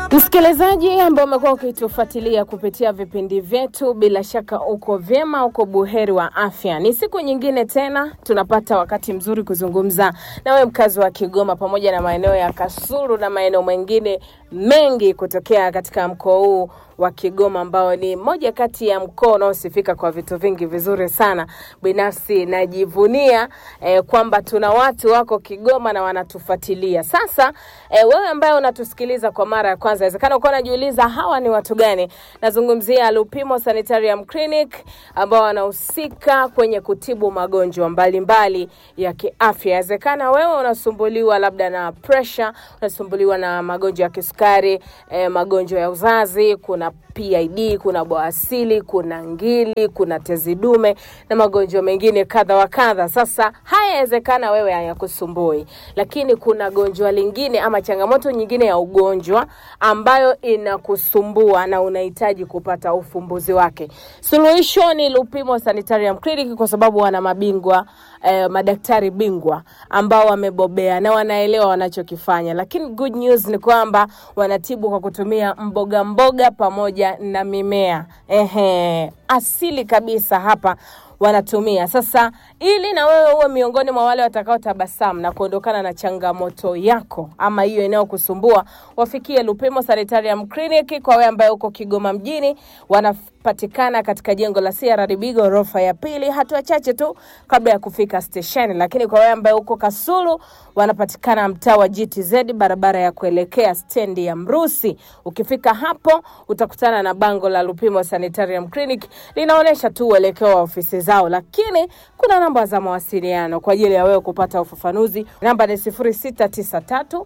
Msikilizaji ambao umekuwa ukitufuatilia kupitia vipindi vyetu, bila shaka uko vyema, uko buheri wa afya. Ni siku nyingine tena tunapata wakati mzuri kuzungumza nawe mkazi wa Kigoma pamoja na maeneo ya Kasulu na maeneo mengine mengi kutokea katika mkoa huu wa Kigoma ambao ni moja kati ya mkoa unaosifika kwa vitu vingi vizuri sana. Binafsi najivunia eh, kwamba tuna watu wako Kigoma na wanatufuatilia. Sasa eh, wewe ambaye unatusikiliza kwa mara ya kwanza, inawezekana ukawa unajiuliza hawa ni watu gani? Nazungumzia Lupimo Sanitarium Clinic ambao wanahusika kwenye kutibu magonjwa mbalimbali ya kiafya. Inawezekana wewe unasumbuliwa labda na pressure, unasumbuliwa na magonjwa ya kisukari, eh, magonjwa ya uzazi, kuna PID, kuna bawasili, kuna ngili, kuna tezi dume na magonjwa mengine kadha wa kadha. Sasa haya yawezekana wewe hayakusumbui, lakini kuna gonjwa lingine ama changamoto nyingine ya ugonjwa ambayo inakusumbua na unahitaji kupata ufumbuzi wake. Suluhisho ni Lupimo Sanitarium Clinic kwa sababu wana mabingwa eh, madaktari bingwa ambao wamebobea na wanaelewa wanachokifanya, lakini good news ni kwamba wanatibu kwa kutumia mboga mboga pamoja na mimea ehe, asili kabisa hapa wanatumia. Sasa ili na wewe uwe miongoni mwa wale watakaotabasamu na kuondokana na changamoto yako ama hiyo inayokusumbua, wafikie Lupimo Sanitarium Clinic. Kwa wewe ambaye uko Kigoma mjini, wanapatikana katika jengo la CRDB ghorofa ya pili, hatua chache tu kabla ya kufika stesheni. Lakini kwa wewe ambaye uko Kasulu, wanapatikana mtaa wa GTZ, barabara ya kuelekea stendi ya Mrusi. Ukifika hapo utakutana na bango la Lupimo Sanitarium Clinic linaonyesha tu uelekeo wa ofisi zao, lakini kuna namba za mawasiliano kwa ajili ya wewe kupata ufafanuzi. Namba ni 0693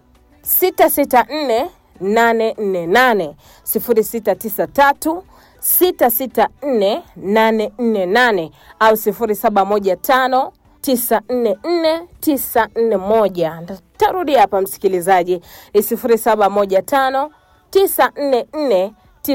664 848 0693 664 848 au 0715 944 941. Tarudia hapa msikilizaji, ni 0715 944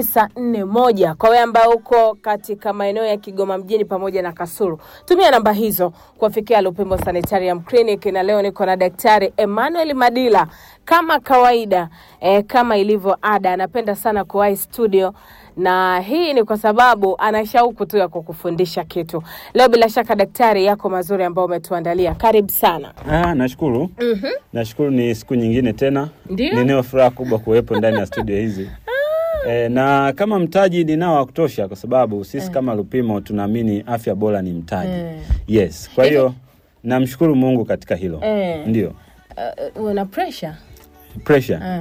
941 kwa wewe ambao uko katika maeneo ya Kigoma mjini pamoja na Kasulu, tumia namba hizo kuwafikia Lupimo Sanitarium Clinic. Na leo niko na Daktari Emmanuel Madila kama kawaida eh, kama ilivyo ada, anapenda sana kuwahi studio na hii ni kwa sababu ana shauku tu ya kukufundisha kitu. Leo bila shaka daktari, yako mazuri ambayo umetuandalia, karibu sana. Ah, nashukuru. Mhm. Nashukuru ni siku nyingine tena. Ndio. Ninayo furaha kubwa kuwepo ndani ya studio hizi. E, na kama mtaji ninao wa kutosha kwa sababu sisi kama Lupimo tunaamini afya bora ni mtaji. Eh. Yes. Kwa hiyo namshukuru Mungu katika hilo. Eh. Ndio. Uh, una pressure? Pressure. Eh,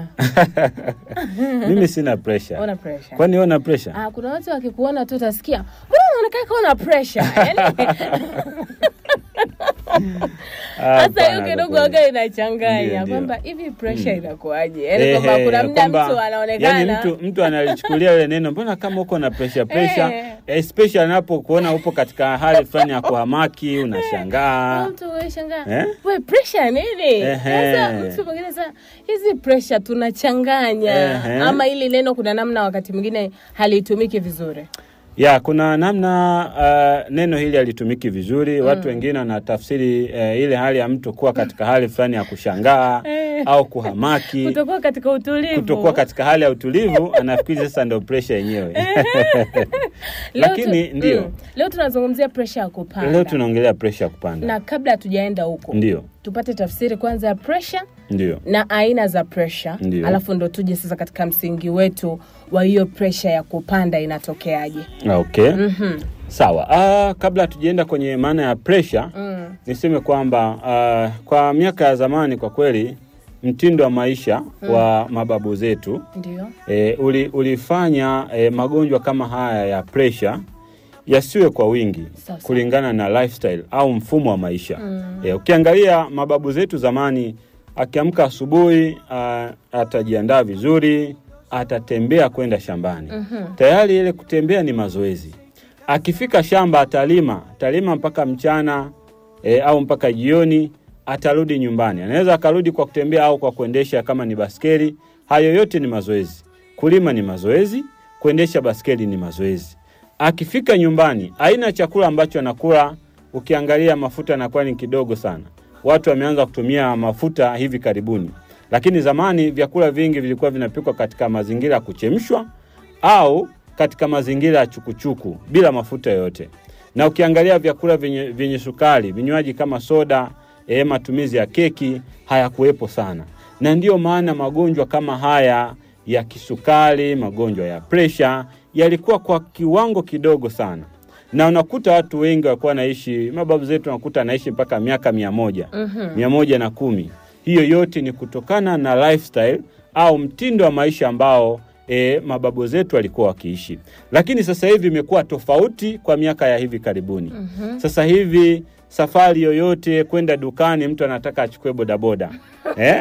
Mimi sina pressure. una pressure. Kwani wewe una pressure? Ah, kuna watu wakikuona tu utasikia mbona unaonekana kama una pressure. Yaani Ah, sasa hiyo hapana, kidogo kwa kweli. waga inachanganya Ndio, ndio. kwamba hivi pressure inakuwaje? Yaani kwamba Ehe, kuna muda kwamba- mtu anaonekana yani mtu, mtu analichukulia ile neno mbona kama uko na pressure pressure Eh. especially anapokuona upo katika hali fulani ya kuhamaki Kuna unashangaa mtu unashangaa Eh? we pressure nini? Ehe. Sasa mtu mwingine sasa hizi pressure tunachanganya Ehe. ama hili neno kuna namna wakati mwingine halitumiki vizuri. ya kuna namna uh, neno hili halitumiki vizuri watu wengine wanatafsiri uh, ile hali ya mtu kuwa katika hali fulani ya kushangaa Eh. au kuhamaki Kutokuwa katika utulivu. kutokuwa katika hali ya utulivu anafikiri sasa ndio pressure yenyewe Leo lakini tu- ndio mm, leo tunazungumzia pressure ya kupanda. leo tunaongelea pressure ya kupanda na kabla hatujaenda huko ndio tupate tafsiri kwanza ya pressure ndio na aina za pressure Ndio. alafu ndo tuje sasa katika msingi wetu wa hiyo pressure ya kupanda inatokeaje okay Mhm. Sawa. Ah, kabla hatujaenda kwenye maana ya pressure Mm. niseme kwamba ah, kwa miaka ya zamani kwa kweli mtindo wa maisha wa mababu zetu ndio e, uli, ulifanya e, magonjwa kama haya ya pressure yasiwe kwa wingi Sawa, sawa. kulingana na lifestyle au mfumo wa maisha Mm. e, ukiangalia mababu zetu zamani akiamka asubuhi ah, atajiandaa vizuri atatembea kwenda shambani Mhm. tayari ile kutembea ni mazoezi. Akifika shamba atalima, atalima mpaka mchana e, au mpaka jioni, atarudi nyumbani. Anaweza akarudi kwa kutembea au kwa kuendesha kama ni baskeli. Hayo yote ni mazoezi. Kulima ni mazoezi, kuendesha baskeli ni mazoezi. Akifika nyumbani, aina ya chakula ambacho anakula, ukiangalia mafuta yanakuwa ni kidogo sana. Watu wameanza kutumia mafuta hivi karibuni Lakini zamani vyakula vingi vilikuwa vinapikwa katika mazingira ya kuchemshwa au katika mazingira ya chukuchuku bila mafuta yoyote. Na ukiangalia vyakula vyenye, vyenye sukari, vinywaji kama soda, e, matumizi ya keki hayakuwepo sana, na ndiyo maana magonjwa kama haya ya kisukari, magonjwa ya presha yalikuwa kwa kiwango kidogo sana, na unakuta watu wengi walikuwa wanaishi, mababu zetu unakuta anaishi mpaka miaka mia moja mia moja na kumi. Hiyo yote ni kutokana na lifestyle au mtindo wa maisha ambao e, mababu zetu walikuwa wakiishi, lakini sasa hivi imekuwa tofauti kwa miaka ya hivi karibuni. Sasa hivi safari yoyote kwenda dukani, mtu anataka achukue bodaboda eh?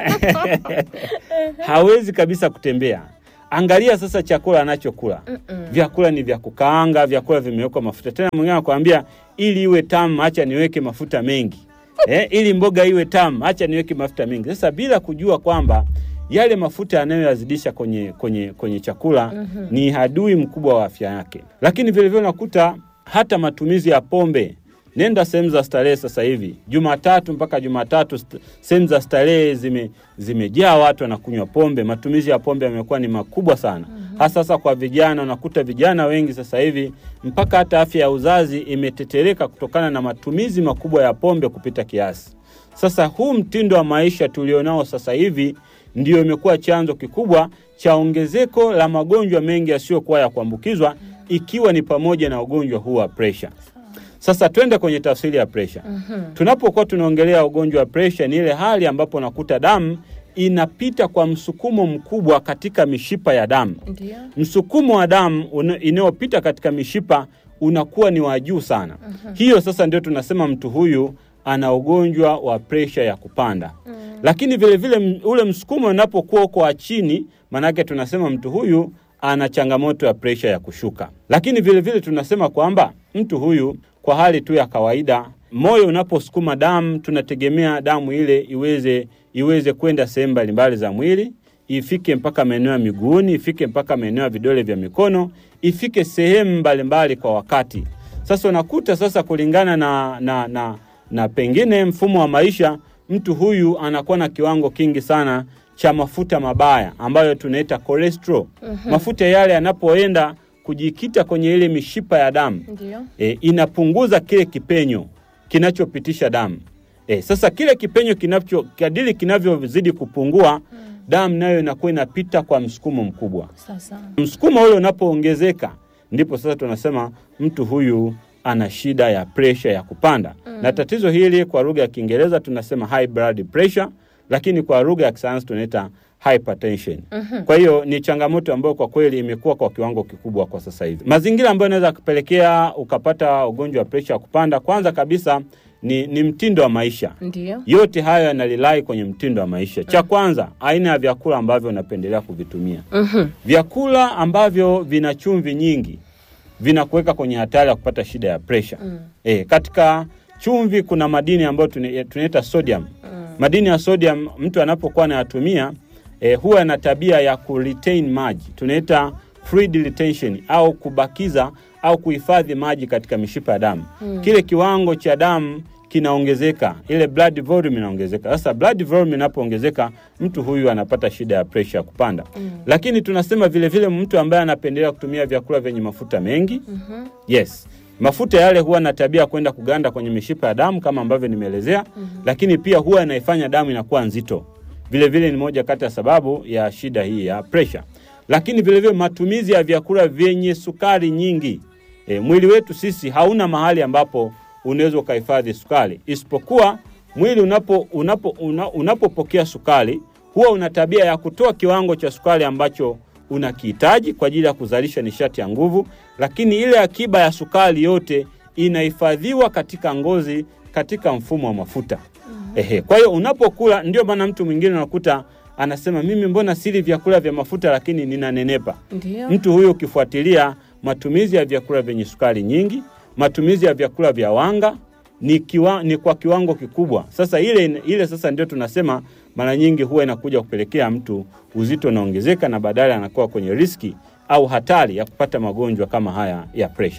hawezi kabisa kutembea. Angalia sasa chakula anachokula, vyakula ni vya kukaanga, vyakula vimewekwa mafuta. Tena mwingine anakuambia ili iwe tamu, acha niweke mafuta mengi eh, ili mboga iwe tamu, acha niweke mafuta mengi. Sasa bila kujua kwamba yale mafuta yanayoyazidisha kwenye, kwenye, kwenye chakula ni adui mkubwa wa afya yake. Lakini vilevile unakuta hata matumizi ya pombe Nenda sehemu za starehe sasa hivi, Jumatatu mpaka Jumatatu, st sehemu za starehe zime zimejaa watu wanakunywa pombe. Matumizi ya pombe yamekuwa ni makubwa sana, hasa sasa kwa vijana. Unakuta vijana wengi sasa hivi mpaka hata afya ya uzazi imetetereka kutokana na matumizi makubwa ya pombe kupita kiasi. Sasa huu mtindo wa maisha tulionao sasa hivi ndio imekuwa chanzo kikubwa cha ongezeko la magonjwa mengi yasiyokuwa ya kuambukizwa, ikiwa ni pamoja na ugonjwa huu wa presha. Sasa twende kwenye tafsiri ya presha. Tunapokuwa tunaongelea ugonjwa wa presha, ni ile hali ambapo unakuta damu inapita kwa msukumo mkubwa katika mishipa ya damu. Ndio. Msukumo wa damu una- inayopita katika mishipa unakuwa ni wa juu sana. Hiyo sasa ndio tunasema mtu huyu ana ugonjwa wa presha ya kupanda. Lakini vile vile m- ule msukumo unapokuwa uko wa chini, maanake tunasema mtu huyu ana changamoto ya presha ya kushuka. Lakini vile vile tunasema kwamba mtu huyu kwa hali tu ya kawaida, moyo unaposukuma damu, tunategemea damu ile iweze iweze kwenda sehemu mbalimbali za mwili, ifike mpaka maeneo ya miguuni, ifike mpaka maeneo ya vidole vya mikono, ifike sehemu mbalimbali kwa wakati. Sasa unakuta sasa, kulingana na, na, na, na pengine mfumo wa maisha, mtu huyu anakuwa na kiwango kingi sana cha mafuta mabaya ambayo tunaita cholesterol. Mafuta yale yanapoenda kujikita kwenye ile mishipa ya damu Ndio. e, inapunguza kile kipenyo kinachopitisha damu. E, sasa kile kipenyo kinacho kadiri kinavyozidi kupungua, damu nayo inakuwa inapita kwa msukumo mkubwa. Sasa. Msukumo ule unapoongezeka, ndipo sasa tunasema mtu huyu ana shida ya presha ya kupanda na tatizo hili kwa lugha ya Kiingereza tunasema high blood pressure, lakini kwa lugha ya kisayansi tunaita hypertension. Kwa hiyo ni changamoto ambayo kwa kweli imekuwa kwa kiwango kikubwa kwa sasa hivi. Mazingira ambayo yanaweza kupelekea ukapata ugonjwa wa presha ya kupanda, kwanza kabisa ni, ni mtindo wa maisha. Ndio. Yote hayo yanalilai kwenye mtindo wa maisha. Cha kwanza, aina ya vyakula ambavyo unapendelea kuvitumia. Mhm. Vyakula ambavyo vina chumvi nyingi vinakuweka kwenye hatari ya kupata shida ya presha. E, katika chumvi kuna madini ambayo tune- tunaita sodium. Madini ya sodium mtu anapokuwa anayatumia e, huwa na tabia ya kuretain maji, tunaita fluid retention au kubakiza au kuhifadhi maji katika mishipa ya damu. Kile kiwango cha damu kinaongezeka, ile blood volume inaongezeka. Sasa blood volume inapoongezeka, mtu huyu anapata shida ya presha ya kupanda. Lakini tunasema vile vile mtu ambaye anapendelea kutumia vyakula vyenye mafuta mengi yes, mafuta yale huwa na tabia ya kwenda kuganda kwenye mishipa ya damu kama ambavyo nimeelezea, lakini pia huwa inaifanya damu inakuwa nzito. Vile vile ni moja kati ya sababu ya shida hii ya presha. Lakini vile vile matumizi ya vyakula vyenye sukari nyingi. E, mwili wetu sisi hauna mahali ambapo unaweza ukahifadhi sukari isipokuwa mwili unapo unapo una, unapopokea sukari huwa una tabia ya kutoa kiwango cha sukari ambacho unakihitaji kwa ajili ya kuzalisha nishati ya nguvu, lakini ile akiba ya sukari yote inahifadhiwa katika ngozi, katika mfumo wa mafuta. Ehe, kwa hiyo unapokula, ndio maana mtu mwingine unakuta anasema mimi mbona sili vyakula vya mafuta lakini ninanenepa. Ndio. Mtu huyo ukifuatilia matumizi ya vyakula vyenye sukari nyingi, matumizi ya vyakula vya wanga ni, kiwa, ni kwa kiwango kikubwa. Sasa ile, ile sasa ndio tunasema mara nyingi huwa inakuja kupelekea mtu uzito unaongezeka na baadaye anakuwa kwenye riski au hatari ya kupata magonjwa kama haya ya presha.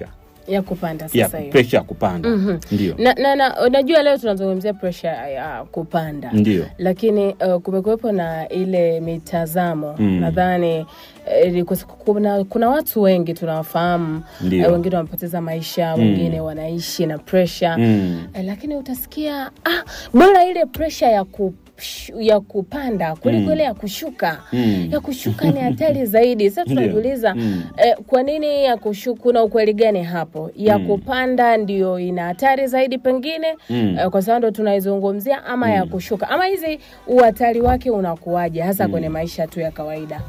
ya kupanda ya sasa hiyo. presha ya kupanda Mhm. ndio Na, na, na unajua leo tunazungumzia pressure ya kupanda ndio lakini uh, kumekuwepo na ile mitazamo Mm. nadhani eh, kwa sababu kuna, kuna watu wengi tunawafahamu Ndio. eh, wengine wamepoteza maisha wengine wanaishi na pressure Mm. eh, lakini utasikia ah, bora ile pressure ya ku ya kupanda kuliko Mm. ile ya kushuka Mm. ya kushuka ni hatari zaidi sasa Ndio. tunajiuliza Mm. eh, kwa nini ya kushuka kuna ukweli gani hapo ya kupanda ndio ina hatari zaidi pengine Mm. eh, kwa sababu ndo tunaizungumzia ama ya kushuka ama hizi uhatari wake unakuwaje hasa kwenye maisha tu ya kawaida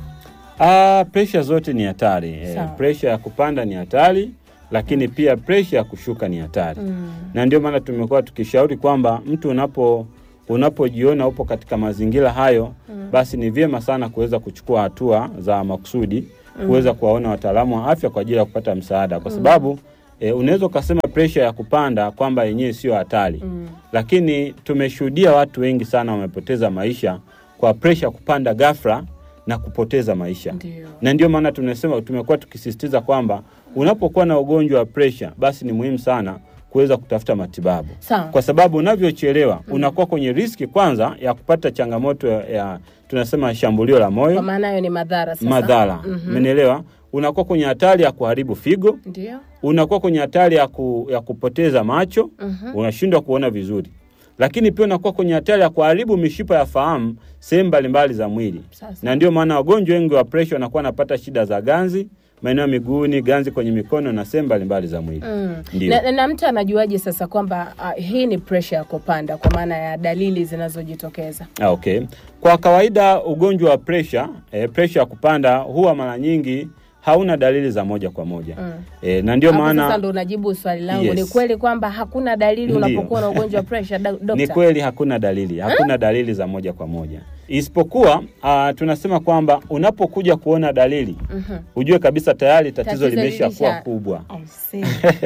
Ah, presha zote ni hatari. Eh, Sawa. presha ya kupanda ni hatari, lakini pia presha ya kushuka ni hatari. mm. Na ndio maana tumekuwa tukishauri kwamba mtu unapo unapojiona upo katika mazingira hayo basi ni vyema sana kuweza kuchukua hatua za makusudi kuweza kuwaona wataalamu wa afya kwa ajili ya kupata msaada, kwa sababu eh, unaweza ukasema presha ya kupanda kwamba yenyewe sio hatari Mm. lakini tumeshuhudia watu wengi sana wamepoteza maisha kwa presha ya kupanda ghafla na kupoteza maisha Ndio. na ndio maana tunasema tumekuwa tukisisitiza kwamba unapokuwa na ugonjwa wa presha basi ni muhimu sana kuweza kutafuta matibabu Sawa. kwa sababu unavyochelewa unakuwa kwenye riski kwanza ya kupata changamoto ya, ya tunasema shambulio la kwa moyo maana hayo ni madhara sasa madhara umenielewa unakuwa kwenye hatari ya kuharibu figo ndio unakuwa kwenye hatari ya, ku, ya kupoteza macho Mhm. unashindwa kuona vizuri lakini pia unakuwa kwenye hatari ya kuharibu mishipa ya fahamu sehemu mbalimbali za mwili Sasa. na ndio maana wagonjwa wengi wa presha wanakuwa wanapata shida za ganzi maeneo ya miguuni ganzi kwenye mikono na sehemu mbalimbali za mwili Mm. Ndio. Na, na, na mtu anajuaje sasa kwamba uh, hii ni pressure ya kupanda kwa maana ya dalili zinazojitokeza Ah, okay. Kwa kawaida ugonjwa wa presha eh, presha ya kupanda huwa mara nyingi hauna dalili za moja kwa moja Mm. eh, na ndio Hapo sasa maana ndo unajibu swali langu Yes. ni kweli kwamba hakuna dalili Ndio. unapokuwa na ugonjwa wa pressure da- ni dokta kweli hakuna dalili hakuna dalili za moja kwa moja isipokuwa uh, tunasema kwamba unapokuja kuona dalili Mhm. ujue kabisa tayari tatizo, Tatizo limesha kuwa lilisha- kubwa I see.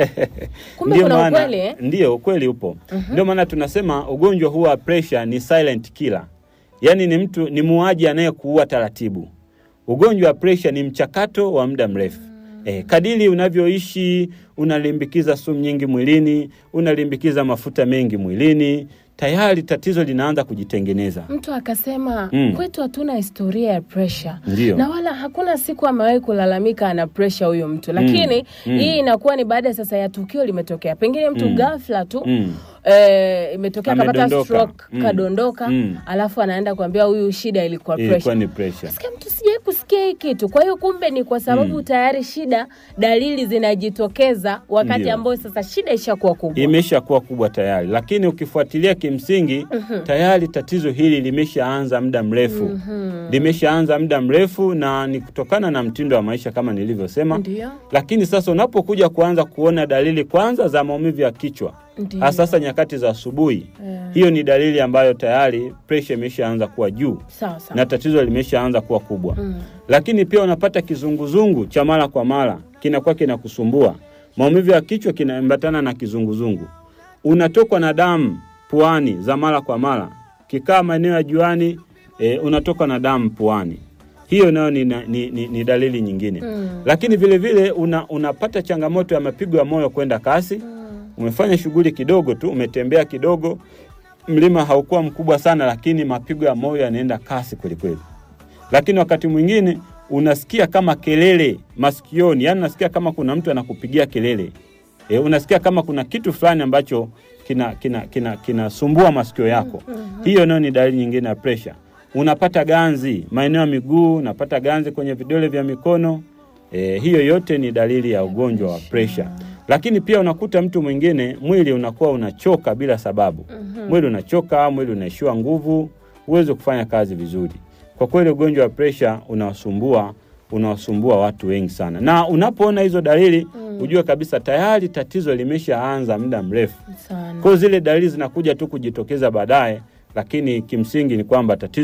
Kumbe Ndio kuna maana- ukweli eh? Ndio, ukweli upo. Ndio maana tunasema ugonjwa huu wa pressure ni silent killer, yaani ni mtu ni muuaji anayekuua taratibu. Ugonjwa wa pressure ni mchakato wa muda mrefu. Eh, kadiri unavyoishi unalimbikiza sumu nyingi mwilini, unalimbikiza mafuta mengi mwilini, tayari tatizo linaanza kujitengeneza. mtu akasema Mm. kwetu hatuna historia ya pressure Ndio. na wala hakuna siku amewahi kulalamika ana pressure huyo mtu lakini Mm. hii inakuwa ni baada sasa ya tukio limetokea pengine mtu Mm. ghafla tu Mm. eh, imetokea kapata Amedondoka. stroke Mm. kadondoka Mm. alafu anaenda kuambia huyu shida ilikuwa Ilikuwa pressure ni pressure. Nasikia mtu sijai kusikia hii kitu. Kwa hiyo kumbe ni kwa sababu tayari shida, dalili zinajitokeza wakati Ndio. ambao sasa shida ishakuwa kubwa. imesha kuwa kubwa tayari, lakini ukifuatilia kimsingi tayari tatizo hili limeshaanza muda mrefu limeshaanza muda mrefu, na ni kutokana na mtindo wa maisha kama nilivyosema. Ndio, Lakini sasa unapokuja kuanza kuona dalili kwanza za maumivu ya kichwa, ndio. hasa sasa nyakati za asubuhi, Eh, hiyo ni dalili ambayo tayari presha imeshaanza kuwa juu sawa sawa. na tatizo limeshaanza kuwa kubwa Mm. lakini pia unapata kizunguzungu cha mara kwa mara kinakuwa kinakusumbua. Maumivu ya kichwa kinaambatana na kizunguzungu, unatokwa na damu puani za mara kwa mara, kikaa maeneo ya juani e, unatokwa na damu puani. Hiyo nayo ni, ni, ni, ni dalili nyingine Mm. lakini vile vile una, unapata changamoto ya mapigo ya moyo kwenda kasi. Umefanya shughuli kidogo tu, umetembea kidogo, mlima haukuwa mkubwa sana, lakini mapigo ya moyo yanaenda kasi kwelikweli lakini wakati mwingine unasikia kama kelele masikioni, yani unasikia kama kuna mtu anakupigia kelele e, unasikia kama kuna kitu fulani ambacho kinasumbua kina, kina, kinasumbua masikio yako. Hiyo nayo ni dalili nyingine ya presha. Unapata ganzi maeneo ya miguu, unapata ganzi kwenye vidole vya mikono e, hiyo yote ni dalili ya ugonjwa wa presha. Lakini pia unakuta mtu mwingine mwili unakuwa unachoka bila sababu. Mwili unachoka, mwili unaishiwa nguvu, huwezi kufanya kazi vizuri. Kwa kweli ugonjwa wa presha unawasumbua unawasumbua watu wengi sana, na unapoona hizo dalili ujue kabisa tayari tatizo limeshaanza muda mrefu. Sana. Kwa hiyo zile dalili zinakuja tu kujitokeza baadaye, lakini kimsingi ni kwamba tatizo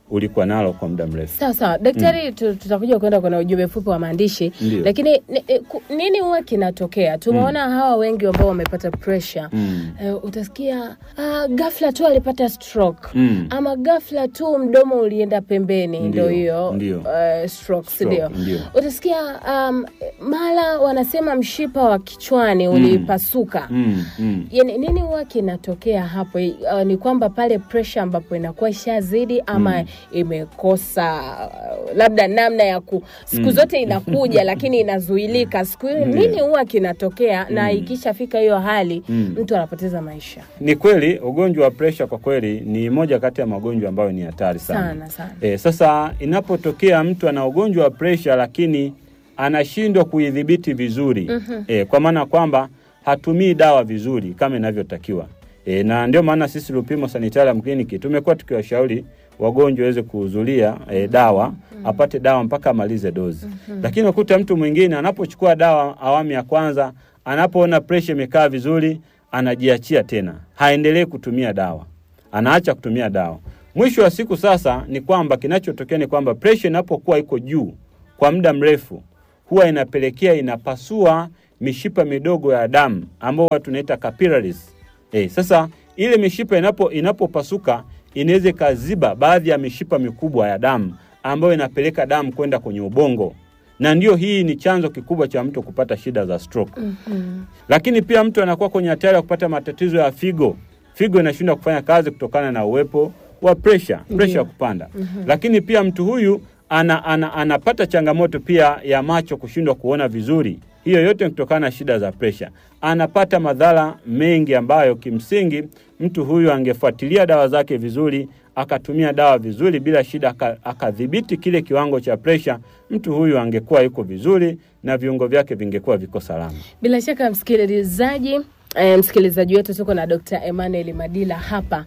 ulikuwa nalo kwa muda mrefu. Sawa sawa daktari, tu- tutakuja kwenda kwenye ujumbe mfupi wa maandishi, Ndio. lakini ni, ni, ku- nini huwa kinatokea? Tumeona hawa wengi ambao wamepata pressure Mm. eh, utasikia ah, ghafla tu alipata stroke Mm. ama ghafla tu mdomo ulienda pembeni, Ndio, ndio hiyo ndio. eh, stroke, si Stroke, ndio? ndio. Utasikia um, mara wanasema mshipa wa kichwani ulipasuka Mm. Mm. Yani, nini huwa kinatokea hapo? Uh, ni kwamba pale pressure ambapo inakuwa ishazidi ama imekosa uh, labda namna ya ku siku zote inakuja lakini inazuilika siku hiyo. Ndio. Nini huwa kinatokea na ikishafika hiyo hali Mm. mtu anapoteza maisha Ni kweli ugonjwa wa presha kwa kweli ni moja kati ya magonjwa ambayo ni hatari sana. sana sana. E, sasa inapotokea mtu ana ugonjwa wa presha lakini anashindwa kuidhibiti vizuri e, kwa maana kwamba hatumii dawa vizuri kama inavyotakiwa e, na ndio maana sisi Lupimo Sanitarium Clinic tumekuwa tukiwashauri wagonjwa waweze kuhudhuria e, dawa apate dawa mpaka amalize dozi lakini ukuta mtu mwingine anapochukua dawa awamu ya kwanza anapoona presha imekaa vizuri anajiachia tena haendelee kutumia dawa anaacha kutumia dawa. Mwisho wa siku sasa ni kwamba kinachotokea ni kwamba presha inapokuwa iko juu kwa muda mrefu, huwa inapelekea inapasua mishipa midogo ya damu ambayo watu tunaita capillaries. Eh, sasa ile mishipa inapo inapopasuka inaweza ikaziba baadhi ya mishipa mikubwa ya damu ambayo inapeleka damu kwenda kwenye ubongo, na ndio hii ni chanzo kikubwa cha mtu kupata shida za stroke lakini pia mtu anakuwa kwenye hatari ya kupata matatizo ya figo. Figo inashindwa kufanya kazi kutokana na uwepo wa pressure, pressure ya kupanda. Lakini pia mtu huyu ana, ana, anapata changamoto pia ya macho kushindwa kuona vizuri. Hiyo yote ni kutokana na shida za pressure. Anapata madhara mengi ambayo kimsingi mtu huyu angefuatilia dawa zake vizuri, akatumia dawa vizuri bila shida, aka- akadhibiti kile kiwango cha pressure, mtu huyu angekuwa yuko vizuri na viungo vyake vingekuwa viko salama. Bila shaka msikilizaji E, msikilizaji wetu tuko na Dr. Emmanuel Madila hapa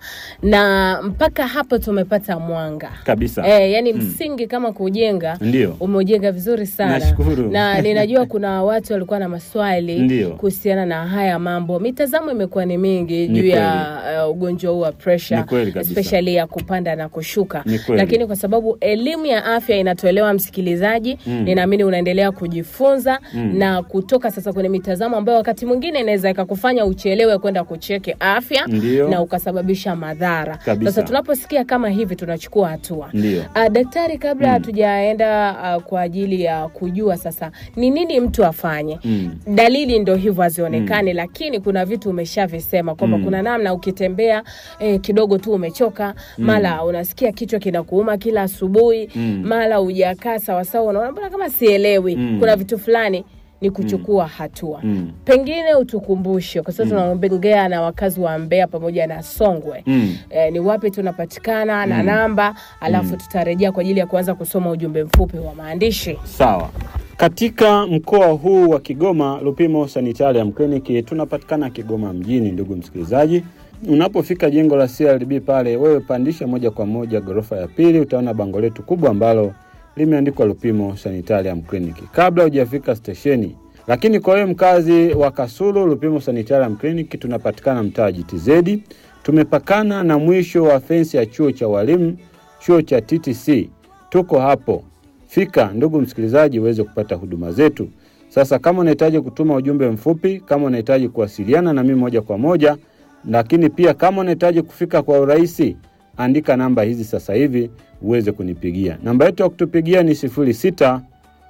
na mpaka hapo tumepata mwanga Kabisa. E, yani msingi kama kujenga Ndio. umeujenga vizuri sana Nashukuru. na ninajua kuna watu walikuwa na maswali Ndio. kuhusiana na haya mambo. Mitazamo imekuwa ni mingi Ni juu ya uh, ugonjwa huu wa pressure Ni kweli kabisa. especially ya kupanda na kushuka, Ni kweli. lakini kwa sababu elimu ya afya inatolewa msikilizaji, Mm. ninaamini unaendelea kujifunza na kutoka sasa kwenye mitazamo ambayo wakati mwingine inaweza ikakufanya uchelewe kwenda kucheki afya Ndio. na ukasababisha madhara. Kabisa. Sasa tunaposikia kama hivi tunachukua hatua. Ndio. Uh, daktari, kabla hatujaenda uh, kwa ajili ya kujua sasa ni nini mtu afanye Mm. dalili ndo hivyo hazionekani, lakini kuna vitu umeshavisema kwamba Mm. kuna namna ukitembea eh, kidogo tu umechoka, mara unasikia kichwa kinakuuma kila asubuhi, Mm. mara hujakaa sawasawa, unaona mbona kama sielewi. Mm. Kuna vitu fulani ni kuchukua hatua Mm. pengine utukumbushe kwa sababu tunaongea na wakazi wa Mbeya pamoja na Songwe Mm. eh, ni wapi tunapatikana na namba, alafu tutarejea kwa ajili ya kuanza kusoma ujumbe mfupi wa maandishi. Sawa. Katika mkoa huu wa Kigoma, Lupimo Sanitarium Clinic tunapatikana Kigoma mjini. Ndugu msikilizaji, unapofika jengo la CRDB pale, wewe pandisha moja kwa moja ghorofa ya pili, utaona bango letu kubwa ambalo limeandikwa Lupimo Sanitarium Clinic kabla hujafika stesheni. Lakini kwa wewe mkazi wa Kasulu, Lupimo Sanitarium Clinic tunapatikana mtaa GTZ, tumepakana na mwisho wa fensi ya chuo cha walimu, chuo cha TTC. Tuko hapo Fika ndugu msikilizaji, uweze kupata huduma zetu. Sasa kama unahitaji kutuma ujumbe mfupi, kama unahitaji kuwasiliana na mimi moja kwa moja, lakini pia kama unahitaji kufika kwa urahisi, andika namba hizi sasa hivi uweze kunipigia. Namba yetu ya kutupigia ni 06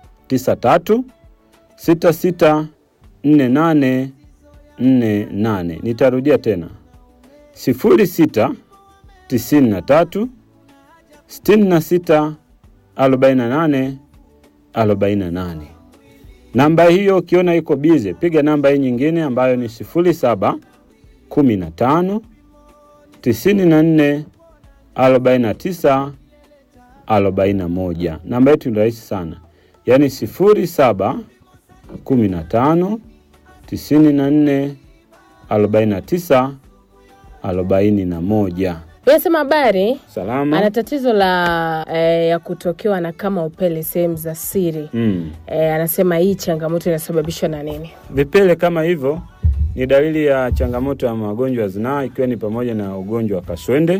93 66 48 48. Nitarudia tena 06 93 66 48 48. Namba hiyo ukiona iko bize, piga namba hii nyingine ambayo ni 07 15 94 49 41. Namba yetu ni rahisi sana, yaani 07 15 94 49 41. Unasema habari Salama. ana tatizo la eh, ya kutokewa na kama upele sehemu za siri Mm. eh, anasema hii changamoto inasababishwa na nini? Vipele kama hivyo ni dalili ya changamoto ya magonjwa ya zinaa ikiwa ni pamoja na ugonjwa wa kaswende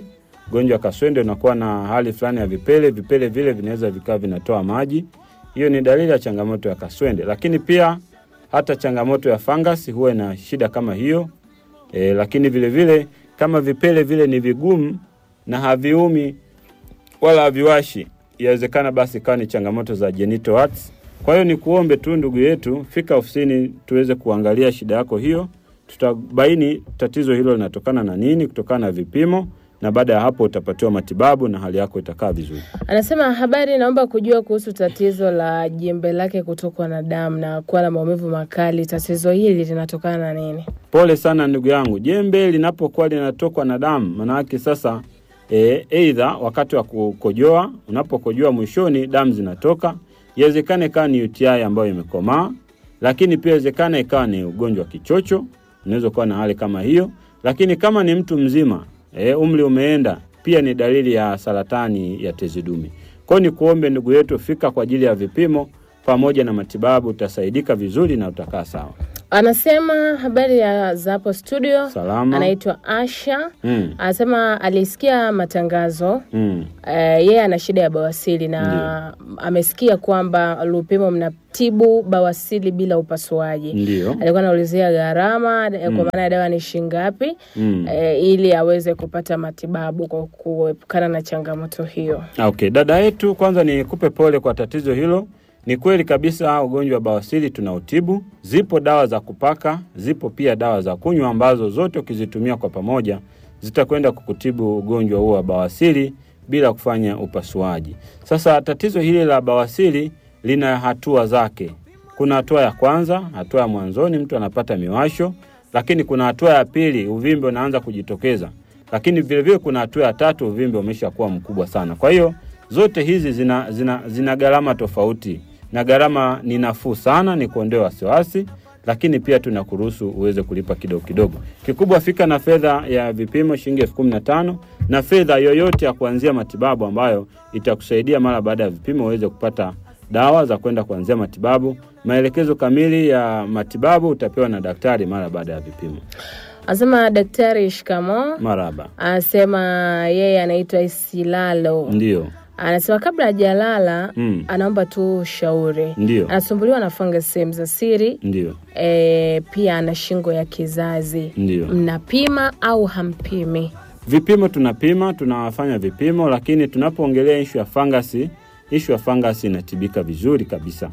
Ugonjwa wa kaswende unakuwa na hali fulani ya vipele, vipele vile vinaweza vikawa vinatoa maji. Hiyo ni dalili ya changamoto ya kaswende, lakini pia hata changamoto ya fangasi huwa ina shida kama hiyo e, lakini vile vile kama vipele vile ni vigumu na haviumi wala haviwashi, yawezekana basi ikawa ni changamoto za genital warts. Kwa hiyo ni kuombe tu ndugu yetu, fika ofisini tuweze kuangalia shida yako hiyo, tutabaini tatizo hilo linatokana na nini, kutokana na vipimo, na baada ya hapo utapatiwa matibabu na hali yako itakaa vizuri. Anasema habari, naomba kujua kuhusu tatizo la jembe lake kutokwa na damu na kuwa na maumivu makali. Tatizo hili linatokana na nini? Pole sana ndugu yangu, jembe linapokuwa linatokwa na damu, maanake sasa e, eidha wakati wa kukojoa, unapokojoa mwishoni damu zinatoka. Iwezekana ikawa ni UTI ambayo imekomaa, lakini pia iwezekana ikawa ni ugonjwa wa kichocho, unaweza kuwa na hali kama hiyo. Lakini kama ni mtu mzima e, umri umeenda, pia ni dalili ya saratani ya tezi dume. Kwa hiyo ni kuombe ndugu yetu, fika kwa ajili ya vipimo pamoja na matibabu, utasaidika vizuri na utakaa sawa. Anasema habari ya za hapo studio. Salama. Anaitwa Asha. Mm. Anasema alisikia matangazo Mm. eh, yeye ana shida ya bawasili na amesikia kwamba Lupimo mnatibu bawasili bila upasuaji. Ndio. Alikuwa anaulizia gharama eh, kwa maana ya dawa ni shilingi ngapi Mm. eh, ili aweze kupata matibabu kwa kuepukana na changamoto hiyo. Okay, dada yetu, kwanza nikupe pole kwa tatizo hilo. Ni kweli kabisa ugonjwa wa bawasiri tunautibu. Zipo dawa za kupaka, zipo pia dawa za kunywa ambazo zote ukizitumia kwa pamoja zitakwenda kukutibu ugonjwa huo wa bawasiri bila kufanya upasuaji. Sasa tatizo hili la bawasiri lina hatua zake. Kuna hatua ya kwanza, hatua ya mwanzoni, mtu anapata miwasho, lakini kuna hatua ya pili, uvimbe unaanza kujitokeza, lakini vilevile kuna hatua ya tatu, uvimbe umeshakuwa mkubwa sana. Kwa hiyo zote hizi zina, zina, zina gharama tofauti na gharama ni nafuu sana, ni kuondoa wasiwasi, lakini pia tunakuruhusu uweze kulipa kidogo kidogo. Kikubwa fika na fedha ya vipimo shilingi elfu kumi na tano na fedha yoyote ya kuanzia matibabu ambayo itakusaidia mara baada ya vipimo uweze kupata dawa za kwenda kuanzia matibabu. Maelekezo kamili ya matibabu utapewa na daktari mara baada ya vipimo. Anasema daktari, shikamo. Maraba, Anasema yeye anaitwa Isilalo. ndio Anasema kabla hajalala Mm. anaomba tu ushauri. ndio Anasumbuliwa na fungus sehemu za siri ndio e, pia ana shingo ya kizazi. ndio. Mnapima au hampimi? Vipimo tunapima, tunawafanya vipimo, lakini tunapoongelea ishu ya fangasi, ishu ya fangasi inatibika vizuri kabisa.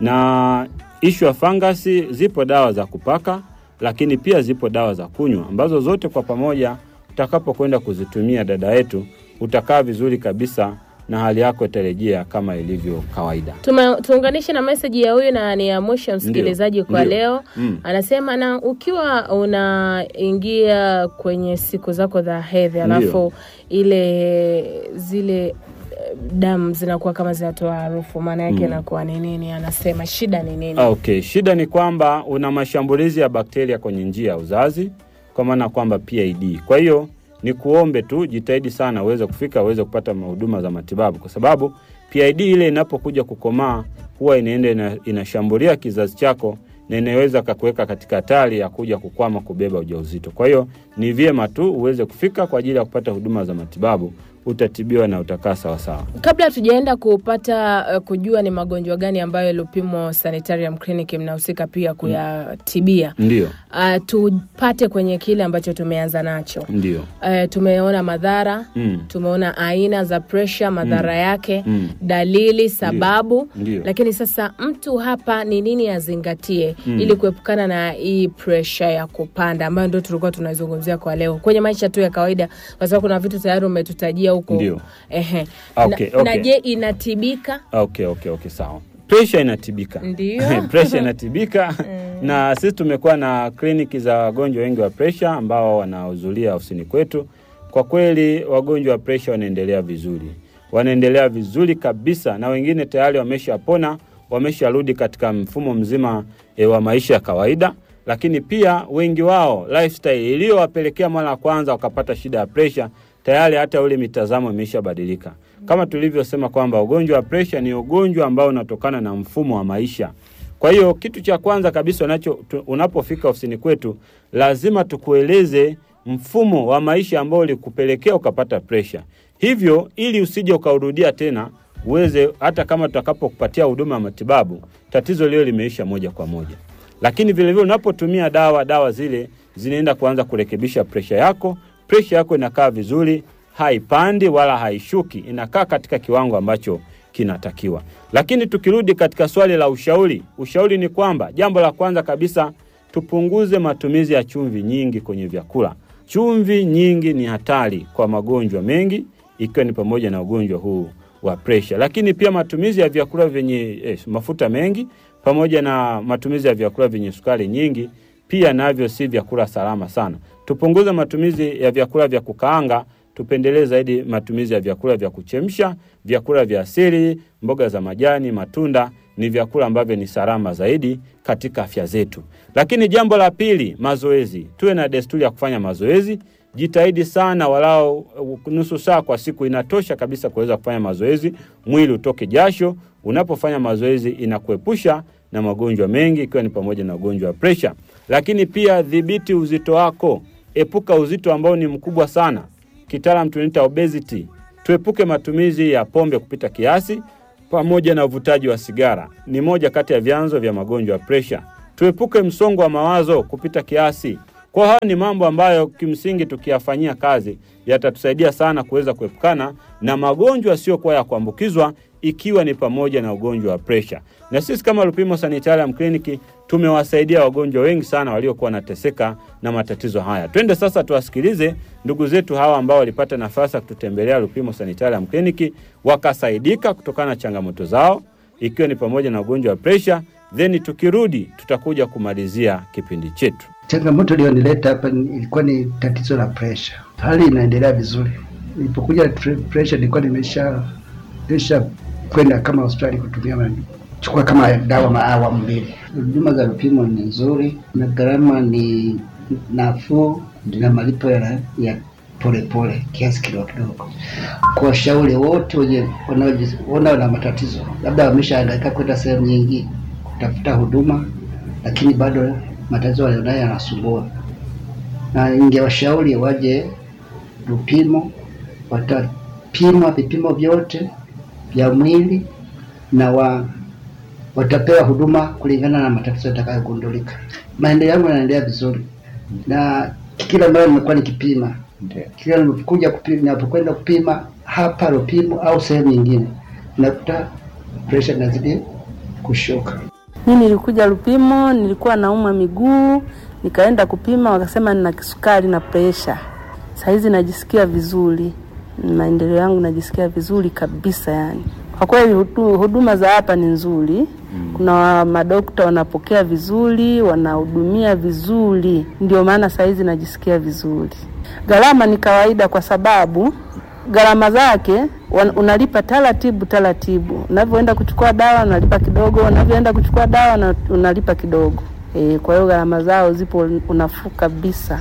Na ishu ya fangasi, zipo dawa za kupaka, lakini pia zipo dawa za kunywa, ambazo zote kwa pamoja utakapokwenda kuzitumia, dada yetu, utakaa vizuri kabisa na hali yako itarejea kama ilivyo kawaida. Tuma- Tuunganishe na meseji ya huyu na ni ya mwisho msikilizaji kwa Ndio. leo. Mm. Anasema na ukiwa unaingia kwenye siku zako za hedhi, alafu ile zile eh, damu zinakuwa kama zinatoa harufu, maana yake inakuwa ni nini? Anasema shida ni nini? Okay, shida ni kwamba una mashambulizi ya bakteria kwenye njia ya uzazi, kwa maana kwamba PID. Kwa hiyo ni kuombe tu jitahidi sana uweze kufika uweze kupata huduma za matibabu, kwa sababu PID ile inapokuja kukomaa huwa inaenda ina, inashambulia kizazi chako na inaweza kakuweka katika hatari ya kuja kukwama kubeba ujauzito. Kwa hiyo ni vyema tu uweze kufika kwa ajili ya kupata huduma za matibabu, utatibiwa na utakaa sawasawa. Kabla tujaenda kupata uh, kujua ni magonjwa gani ambayo Lupimo Sanitarium Clinic mnahusika pia kuyatibia, Ndio, uh, tupate kwenye kile ambacho tumeanza nacho. ndio, Uh, tumeona madhara mm, tumeona aina za presha, madhara yake, mm, dalili, sababu. ndio. Lakini sasa mtu hapa ni nini azingatie ili kuepukana na hii presha ya kupanda ambayo ndio tulikuwa tunazungumzia kwa leo kwenye maisha tu ya kawaida, kwa sababu kuna vitu tayari umetutajia huko. Ndio. Ehe. Okay, na, na okay. je, inatibika? Okay, okay, okay, sawa. Presha inatibika. Ndio. presha inatibika na sisi tumekuwa na kliniki za wagonjwa wengi wa presha ambao wanahudhuria ofisini kwetu. Kwa kweli wagonjwa wa presha wanaendelea vizuri, wanaendelea vizuri kabisa, na wengine tayari wameshapona, wamesharudi katika mfumo mzima e, wa maisha ya kawaida. Lakini pia wengi wao lifestyle iliyowapelekea mara ya kwanza wakapata shida ya presha, tayari hata ule mitazamo imeshabadilika kama tulivyosema kwamba ugonjwa wa presha ni ugonjwa ambao unatokana na mfumo wa maisha. Kwa hiyo kitu cha kwanza kabisa unacho tu- unapofika ofisini kwetu lazima tukueleze mfumo wa maisha ambao ulikupelekea ukapata presha. Hivyo ili usije ukaurudia tena, uweze hata kama tutakapokupatia huduma ya matibabu, tatizo lile limeisha moja kwa moja. Lakini vilevile unapotumia dawa, dawa zile zinaenda kuanza kurekebisha presha yako. Presha yako inakaa vizuri, haipandi wala haishuki, inakaa katika kiwango ambacho kinatakiwa. Lakini tukirudi katika swali la ushauri, ushauri ni kwamba jambo la kwanza kabisa tupunguze matumizi ya chumvi nyingi kwenye vyakula. Chumvi nyingi ni hatari kwa magonjwa mengi, ikiwa ni pamoja na ugonjwa huu wa presha. Lakini pia matumizi ya vyakula vyenye eh, mafuta mengi pamoja na matumizi ya vyakula vyenye sukari nyingi pia navyo si vyakula salama sana. Tupunguze matumizi ya vyakula vya kukaanga, tupendelee zaidi matumizi ya vyakula vya kuchemsha, vyakula vya asili, mboga za majani, matunda ni vyakula ambavyo ni salama zaidi katika afya zetu. Lakini jambo la pili, mazoezi. Tuwe na desturi ya kufanya mazoezi. Jitahidi sana, walau uh, nusu saa kwa siku inatosha kabisa kuweza kufanya mazoezi, mwili utoke jasho. Unapofanya mazoezi inakuepusha na magonjwa mengi, ikiwa ni pamoja na ugonjwa wa presha. Lakini pia dhibiti uzito wako, epuka uzito ambao ni mkubwa sana, kitaalam tunaita obesity. Tuepuke matumizi ya pombe kupita kiasi pamoja na uvutaji wa sigara, ni moja kati ya vyanzo vya magonjwa ya presha. Tuepuke msongo wa mawazo kupita kiasi. Kwa haya ni mambo ambayo kimsingi tukiyafanyia kazi yatatusaidia sana kuweza kuepukana na magonjwa yasiyokuwa ya kuambukizwa ikiwa ni pamoja na ugonjwa wa presha. Na sisi kama Lupimo Sanitarium Clinic tumewasaidia wagonjwa wengi sana waliokuwa wanateseka na matatizo haya. Twende sasa tuwasikilize ndugu zetu hawa ambao walipata nafasi ya kututembelea Lupimo Sanitarium Clinic wakasaidika kutokana na changamoto zao ikiwa ni pamoja na ugonjwa wa presha. Then tukirudi tutakuja kumalizia kipindi chetu. Changamoto iliyonileta hapa ni- ilikuwa ni tatizo la pressure. Hali inaendelea vizuri. Nilipokuja tre- pressure nilikuwa nimesha nimesha kwenda kama hospitali kutumia ma- chukua kama dawa maawamu mbili. Huduma za vipimo ni nzuri na gharama ni nafuu na malipo ya ya polepole kiasi kidogo kidogo. Kwa washauri wote wenye wanaojiona na matatizo, labda wameshahangaika kwenda sehemu nyingi kutafuta huduma, lakini bado matatizo walionayo yanasumbua, na ningewashauri waje Lupimo, watapimwa vipimo vyote vya mwili na wa watapewa huduma kulingana na matatizo yatakayogundulika. Maendeleo yangu yanaendelea vizuri, na kila mara nimekuwa nikipima, kila ninapokuja kupima, ninapokwenda kupima hapa Lupimo au sehemu nyingine, nakuta pressure inazidi kushuka. Mi nilikuja Lupimo, nilikuwa naumwa miguu, nikaenda kupima, wakasema nina kisukari na presha. Sahizi najisikia vizuri, maendeleo yangu najisikia vizuri kabisa. Yani kwa kweli hudu- huduma za hapa ni nzuri. Kuna wa- madokta wanapokea vizuri, wanahudumia vizuri, ndio maana sahizi najisikia vizuri. Gharama ni kawaida kwa sababu gharama zake wan- unalipa taratibu taratibu. Unavyoenda kuchukua dawa unalipa kidogo, unavyoenda kuchukua dawa na unalipa kidogo. E, kwa hiyo gharama zao zipo unafuu kabisa.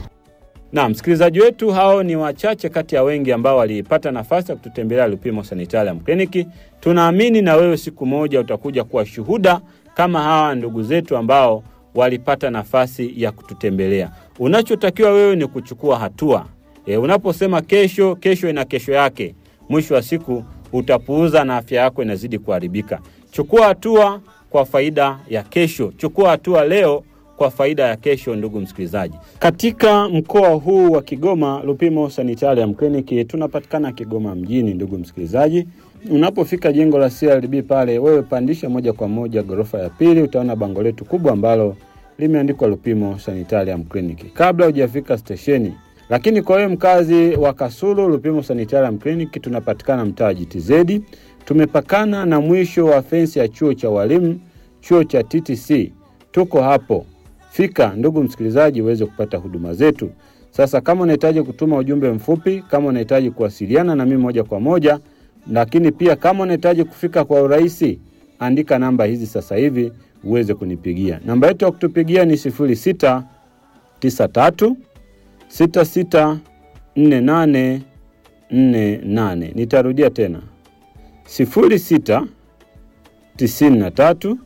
Na msikilizaji wetu, hao ni wachache kati ya wengi ambao walipata nafasi ya kututembelea Lupimo Sanitarium Clinic. Tunaamini na wewe siku moja utakuja kuwa shuhuda kama hawa ndugu zetu ambao walipata nafasi ya kututembelea. Unachotakiwa wewe ni kuchukua hatua. E, unaposema kesho, kesho ina kesho yake, mwisho wa siku utapuuza na afya yako inazidi kuharibika. Chukua hatua kwa faida ya kesho. Chukua hatua leo kwa faida ya kesho. Ndugu msikilizaji, katika mkoa huu wa Kigoma, Lupimo Sanitarium Clinic tunapatikana Kigoma mjini. Ndugu msikilizaji, unapofika jengo la CRDB pale, wewe pandisha moja kwa moja ghorofa ya pili, utaona bango letu kubwa ambalo limeandikwa Lupimo Sanitarium Clinic kabla hujafika stesheni. Lakini kwa wewe mkazi wa Kasulu, Lupimo Sanitarium Clinic tunapatikana mtaa GTZ, tumepakana na mwisho wa fensi ya chuo cha walimu, chuo cha TTC. Tuko hapo, fika ndugu msikilizaji, uweze kupata huduma zetu. Sasa kama unahitaji kutuma ujumbe mfupi, kama unahitaji kuwasiliana na mimi moja kwa moja, lakini pia kama unahitaji kufika kwa urahisi, andika namba hizi sasa hivi uweze kunipigia. Namba yetu ya kutupigia ni 0693 66 48 48. Nitarudia tena 06 93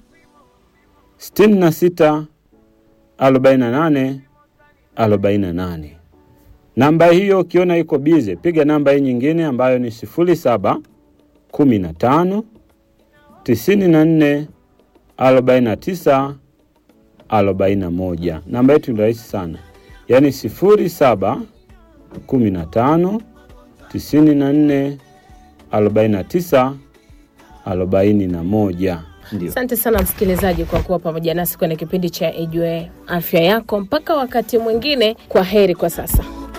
66 48 48. Namba hiyo ukiona iko bize, piga namba hii nyingine ambayo ni sifuri saba kumi na tano tisini na nne arobaini na tisa arobaini na moja. Namba yetu ni rahisi sana, yaani sifuri saba kumi na tano tisini na nne arobaini na tisa arobaini na moja. Ndio. Asante sana msikilizaji kwa kuwa pamoja nasi kwenye kipindi cha Ijue Afya Yako. Mpaka wakati mwingine, kwa heri kwa sasa.